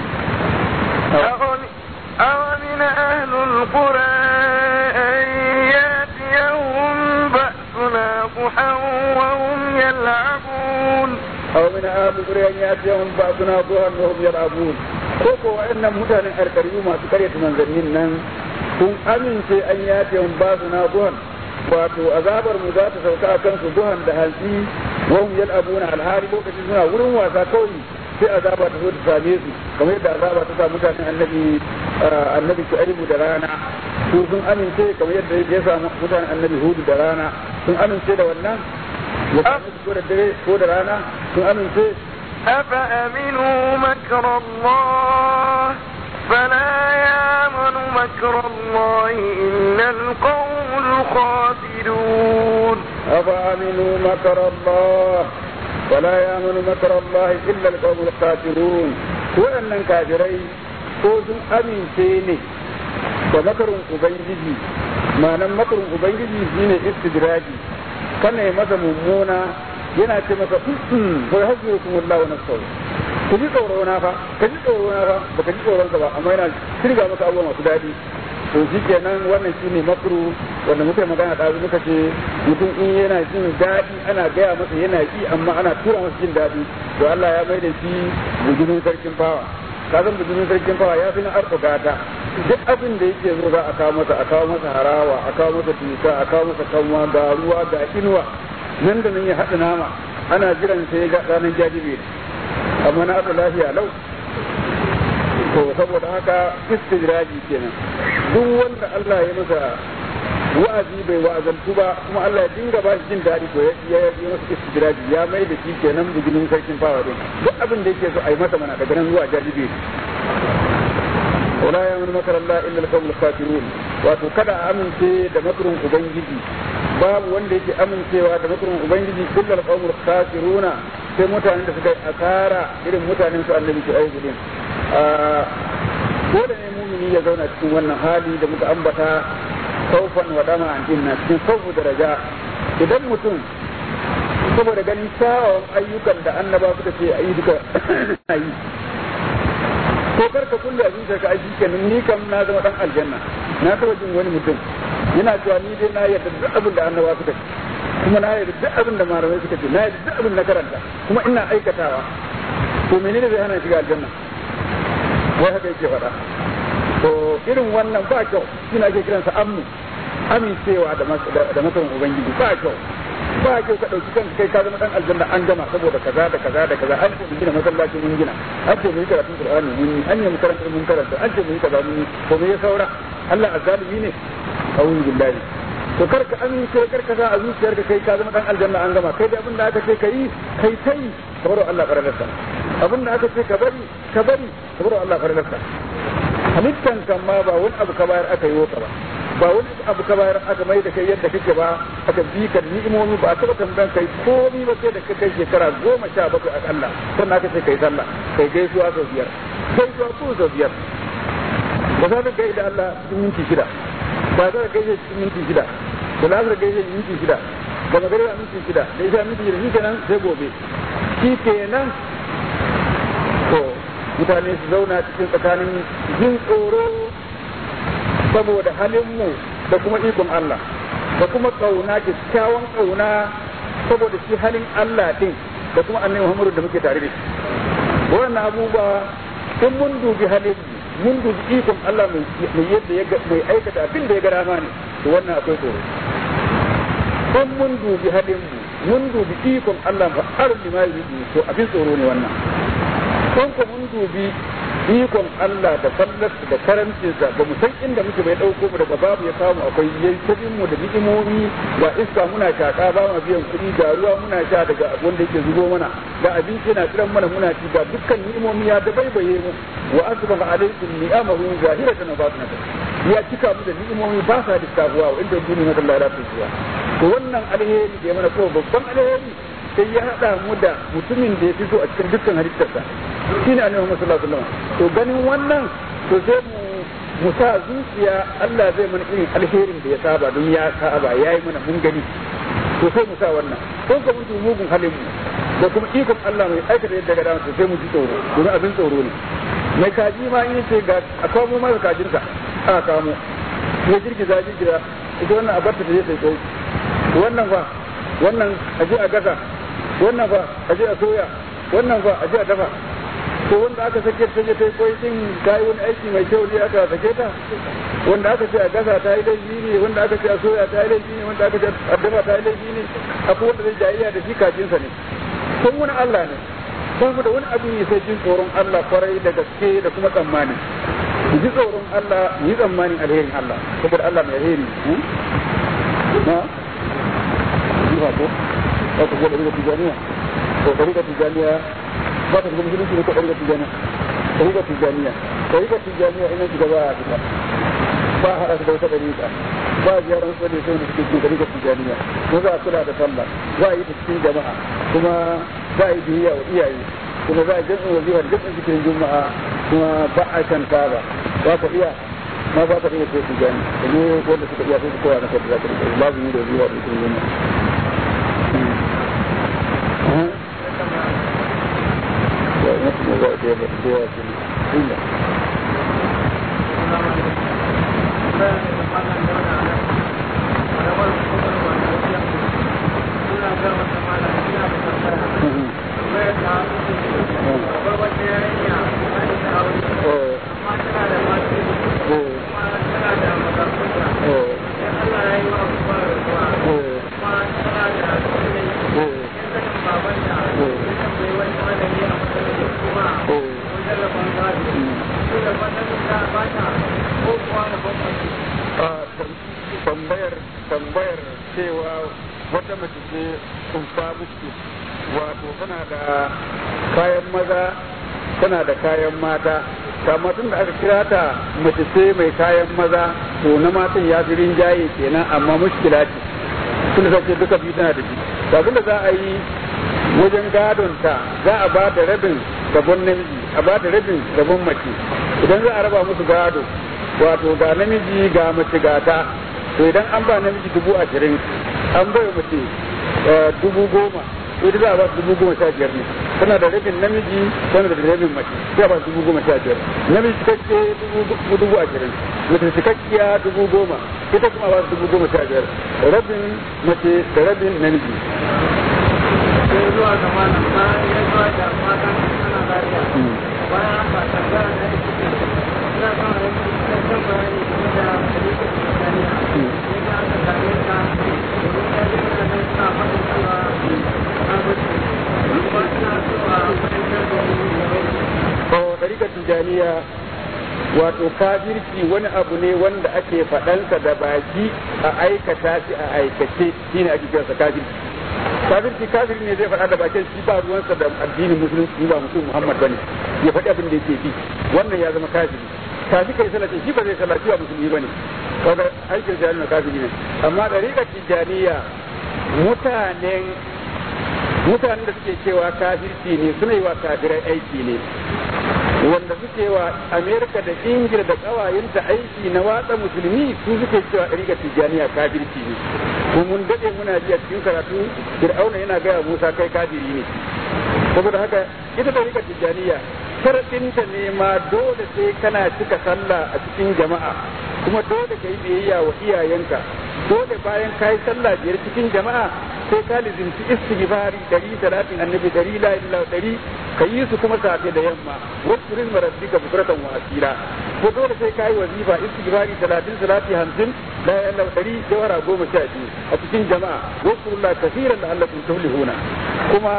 أومن أهل القرى أن يأتيهم بأسنا ضحى وهم يلعبون أو من أهل القرى أن يأتيهم بأسنا ضحى وهم يلعبون koko wa'annan mutanen alkariyu masu karyata manzannin nan sun amince an yace hun ba su na duhan wato azabar mu za ta sauka a kansu duhan da hantsi wahum yal'abuna alhali lokacin suna wurin wasa kawai sai azaba ta zo ta same su kamar yadda azaba ta sa mutanen annabi annabi Shu'aibu da rana su sun amince kamar yadda ya samu mutanen annabi Hudu da rana sun amince da wannan ya same su ko da dare ko da rana sun amince أفأمنوا مكر الله فلا يامن مكر الله إلا القوم الخاسرون أفأمنوا مكر الله ولا يامن مكر الله إلا القوم الخاسرون وأن كافرين ko sun amince ne da makarin ubangiji ma'anan makarin ubangiji shine istidraji kana yi masa mummuna yana ce maka ko ya hajji kuma Allah wa nafsahu ku ji tsoro na fa ka ji tsoro na fa baka ji tsoron ka ba amma yana shirga maka abubuwa masu daɗi to shi kenan wannan shine makru wanda muka yi magana da muka ce mutum in yana jin daɗi ana gaya masa yana yi amma ana tura masa jin daɗi to Allah ya mai da shi bujumin sarkin fawa ka san bujumin sarkin fawa ya fi na arko gata duk abin da yake zo za a kawo masa a kawo masa harawa a kawo masa tuta a kawo masa kanwa ga ruwa ga inuwa nan da nan ya haɗa nama ana jiran sai ga ranar jajibe amma na aka lafiya lau to saboda haka istijraji kenan duk wanda Allah ya masa wa'azi bai wa'azantu ba kuma Allah ya dinga ba shi jin daɗi to ya yi masa istijraji ya mai da shi kenan buginin sarkin fawa din duk abin da yake so a yi masa mana daga nan zuwa jajibe wala ya mun makar Allah illa al-qawmul kafirun wato kada a amince da makarin ubangiji babu wanda yake amincewa da makarin ubangiji illa al-qawmul kafiruna sai mutanen da suka yi asara irin mutanen su annabi su aiki din dole ne mumini ya zauna cikin wannan hali da muka ambata kaufan wa dama an dinna cikin kaufu da raja idan mutum saboda ganin kyawawan ayyukan da annaba suka ce a yi duka yi ko kar ka kulle abin ka aiki kenan ni kam na zama dan aljanna na taba jin wani mutum yana cewa ni dai na yarda duk abin da annaba suka ce kuma na yarda duk abin da malamai suka ce na yarda duk abin da karanta kuma ina aikatawa to menene zai hana shiga aljanna wai haka yake faɗa to irin wannan ba kyau shi ake kiransa amnu amincewa da masarin ubangiji ba kyau ba kyau ka ɗauki kanka kai ka zama ɗan aljanna an gama saboda kaza da kaza da kaza an ce mu gina masallaci mun gina an ce mu yi karatun qur'ani mun yi an yi mu karanta mun karanta an ce mu yi kaza mun yi to me ya saura Allah azzalimi ne a'udhu billahi to kar ka amince kar ka sa a zuciyarka kai ka zama dan aljanna an gama kai da abin da aka ce kai kai tai ka bar Allah faralarsa abin da aka ce ka bari ka bari ka bar Allah faralarsa halittan kan ma ba wani abu ka bayar aka yi ka ba ba wani abu ka bayar aka mai da kai yadda kake ba aka bi ka ni'imomi ba a taba tambayan kai komi ba sai da ka kai shekara goma sha bakwai a Allah sannan aka ce kai sallah kai gaisuwa sau biyar gaisuwa ko sau biyar ba za ka gaida Allah cikin minti shida ba za ka gaishe cikin minti shida da lasar gaishe minti shida da magariba minti shida da isa minti shida shi kenan sai gobe shi kenan to mutane su zauna cikin tsakanin jin tsoro saboda halinmu da kuma ikon Allah da kuma kauna kyakkyawan kauna saboda shi halin Allah din da kuma annabi Muhammadu da muke tare da shi wannan abubuwa in mun dubi halin mun dubi ikon Allah mai yadda ya mai aikata abin da ya ga dama ne to wannan akwai tsoro in mun dubi halin mu mun dubi ikon Allah fa arzi ma yi to abin tsoro ne wannan kun ko mun dubi ikon Allah da fallarsa da karancinsa ba mu san inda muke bai dauko mu daga babu ya samu akwai yayin mu da ni'imomi ga iska muna shaka ba mu biyan kuɗi ga ruwa muna sha daga wanda yake zubo mana ga abinci na tsiran mana muna ci ga dukkan ni'imomi ya dabaibaye mu wa asbaha alaikum ni'amahu zahiratan wa batinatan ya cika mu da ni'imomi ba sa lissafuwa wa inda duniya Allah ya tuwa to wannan alheri da ya mana ko babban alheri sai ya haɗa mu da mutumin da ya fito a cikin dukkan halittarsa shine annabi Muhammad sallallahu alaihi wasallam to ganin wannan to sai mu mu sa zuciya Allah zai mana irin alherin da ya saba don ya saba yayi mana mun gani to sai mu sa wannan ko ka mun mugun halin mu da kuma ikon Allah mai aikata yadda ga dama to sai mu ji tsoro domin abin tsoro ne mai kaji ma in ce ga a kamo masa kajinsa aka kamo ya girgiza girgiza ita wannan a barta ta je sai kai wannan fa wannan a je a gasa wannan fa a je a soya wannan fa a je a dafa to wanda aka sake ta je ta koyi din ta yi wani aiki mai kyau ne aka sake ta wanda aka ce a gasa ta yi laifi ne wanda aka ce a soya ta yi laifi ne wanda aka ce a dafa ta yi laifi ne akwai wanda zai jayayya da shi kajinsa ne sun wani Allah ne ba mu da wani abin yi sai jin tsoron Allah kwarai da gaske da kuma tsammani mu ji tsoron Allah mu yi tsammanin alherin Allah saboda Allah mai alheri na yi ba ko ba ku gwada daga tijaniya ko ɗariƙa tijaniya ba ta zama musulunci ne ko ɗariƙa tijaniya ɗariƙa tijaniya ɗariƙa tijaniya ina shiga ba a fita ba a haɗa su da wata ɗariƙa ba a ziyarar wasu ne sai da suke cikin ɗariƙa tijaniya ko za a kula da sallah za a yi ta cikin jama'a kuma za a yi biyayya wa iyaye kuma za a jami'in wazifa da jami'in cikin juma'a kuma ba a kan taba ba ka iya ma ba ka iya sai tijani da ne wanda suka iya sai su kowa na kai da za ka rike lazumi da wazifa da cikin juma'a tambayar tambayar cewa wata mace ce kumfa musu wato tana da kayan maza tana da kayan mata kama tun da aka kira ta mace ce mai kayan maza to na matan ya fi rinjaye kenan amma mushkila ce tun da ce duka biyu tana da shi abin da za a yi wajen gadon ta za a ba da rabin rabon namiji a ba da rabin rabon mace idan za a raba musu gado wato ga namiji ga mace gata to idan an ba namiji dubu ashirin an bai mace dubu goma to ita za a ba su dubu goma sha biyar ne tana da rabin namiji tana da rabin mace sai a ba su dubu goma sha biyar namiji cikakke dubu ashirin mace cikakkiya dubu goma ita kuma ba su dubu goma sha biyar rabin mace da rabin namiji. sai zuwa ga malam bayan ya zuwa da matan suna lafiya bayan ba ta gara da ake ina kan aiki kan bayani game da halittar Tanzania yadda aka same ta domin ya ji ina nan suna faɗin cewa na mutu kuma ina so a fahimtar da ni game To, ɗarikar Tijjaniya wato kafirci wani abu ne wanda ake faɗansa da baki a aikata shi a aikace shine ake kiransa kafirci. kafirci kafiri ne zai faɗa da bakin shi ba ruwansa da addinin musulunci ba mutum Muhammad bane ya faɗi abin da yake bi wannan ya zama kafiri kafi kai salati shi ba zai salati ba musulmi bane kaga aikin sa yana kafiri ne amma dariƙar tijaniya mutanen mutanen da suke cewa kafirci ne suna yi wa kafirai aiki ne wanda suke wa Amerika da Ingila da ƙawayenta aiki na watsa musulmi su suke cewa ɗariƙar tijjaniya kafirci ne ko mun daɗe muna ji a cikin karatu Fir'auna yana gaya Musa kai kafiri ne saboda haka ita ɗariƙar tijjaniya sharaɗinta ne ma dole sai kana cika sallah a cikin jama'a kuma dole ka yi biyayya wa iyayenka dole bayan ka yi sallah biyar cikin jama'a sai ka lizinci istighfari dari salatin annabi dari la ilaha dari ka yi su kuma safe da yamma wasu rizma rabbika bukratan wa asira ko dole sai ka yi wazifa istighfari talatin salati hamsin la ilaha dari jawara goma sha biyu a cikin jama'a wasu rulla kafiran da Allah kun tuflihuna kuma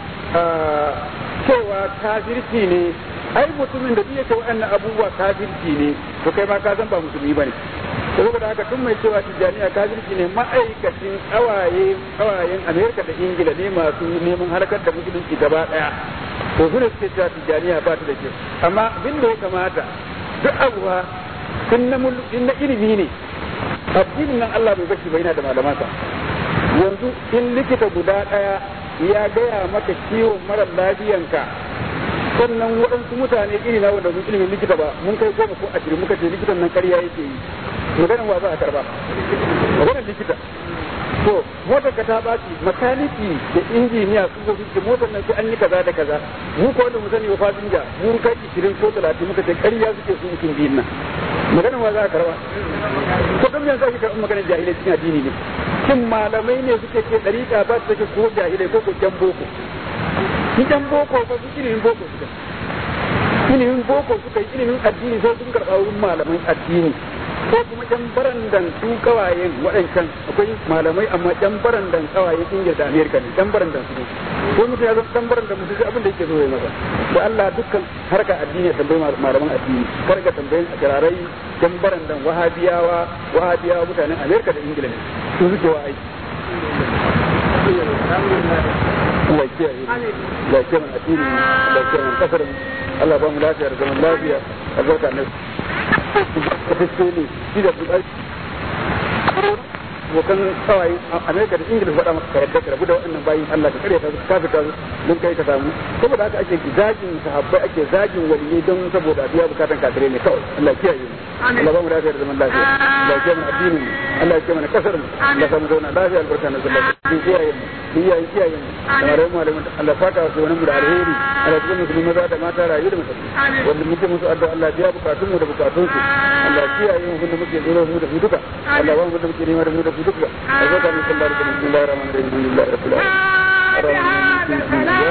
cewa kafirci ne ai mutumin da yake waɗannan abubuwa kafirci ne to kai ma ka san ba musulmi bane saboda haka duk mai cewa tijjaniya kafirci ne ma'aikacin kawaye kawayen amerika da ingila ne masu neman harkar da musulunci gaba daya to su ne suke cewa tijjaniya ba ta da kyau amma abin da ya kamata duk abuwa in na in na ilimi ne addinin nan Allah bai bashi ba yana da malamansa yanzu in likita guda daya ya gaya maka ciwon mara lafiyanka sannan waɗansu mutane iri na wanda mun ilimin likita ba mun kai goma ko ashirin muka ce likitan nan ƙarya yake yi maganin wa za a karba maganin likita to motar ka ta baci makaniki da injiniya su zo su motar nan sai an yi kaza da kaza mu ko wanda mu sani wa fasinja mun kai ishirin ko talatin muka ce ƙarya suke su mutum biyun nan maganin wa za a karba ko dan yanzu ake karɓar maganin jahilai cikin addini ne shin malamai ne suke ce ɗariƙa ba su take ko jahilai ko ko jan boko shi jan boko ba su ilimin boko suka ilimin boko suka yi ilimin addini sai sun karɓa wurin malaman addini ko kuma yan barandan su kawayen waɗancan akwai malamai amma yan barandan kawayen ingila da amerika ne yan barandan su ne ko mutum ya zama yan barandan musu sai abin da yake so ya masa da Allah dukkan harkar addini ya tambayi malaman addini kar ka tambayin jararai yan barandan wahabiyawa wahabiyawa mutanen amerika da ingila ne su suke wa aiki Allah ya kiyaye Allah ya kiyaye addini Allah ya kiyaye kasar Allah ba mu lafiya da zaman lafiya albarka ne gaske ne shi da abokan kawai amerika da ingila faɗa maka yadda ka rabu da waɗannan bayin allah ka karya ta ka fita don kai ka samu saboda haka ake zagin sahabbai ake zagin waliyai don saboda biya bukatan kafirai ne kawai allah kiyaye mu allah ba mu lafiya da zaman lafiya allah ya kiyaye mu addinin mu allah ya kiyaye mana kasar mu allah ya samu zauna lafiya albarka na sallah din kiyaye mu din yayin kiyaye mu kamar mu malamin allah saka wasu wani mu da alheri allah ya musulmi maza da mata rayu da mutane wanda muke musu addu'a allah biya bukatun mu da bukatun su allah kiyaye mu da muke tsoro mu da mu duka allah ba mu da muke nema da mu da mu duka albarka na sallah da bismillahir rahmanir rahim alhamdulillahi rabbil alamin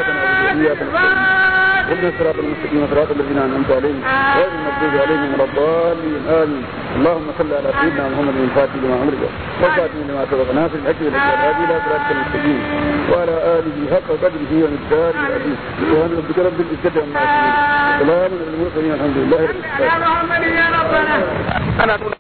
اهدنا الصراط المستقيم صراط الذين انعمت عليهم غير المغضوب عليهم ولا الضالين امين اللهم صل على سيدنا محمد الفاتح لما امرك والفاتح لما سبق ناصر الاجر الهادي الى صراطك المستقيم وعلى اله حق قدره ومقداره العزيز سبحان ربك رب العزه عما يصفون سلام على المرسلين الحمد لله رب العالمين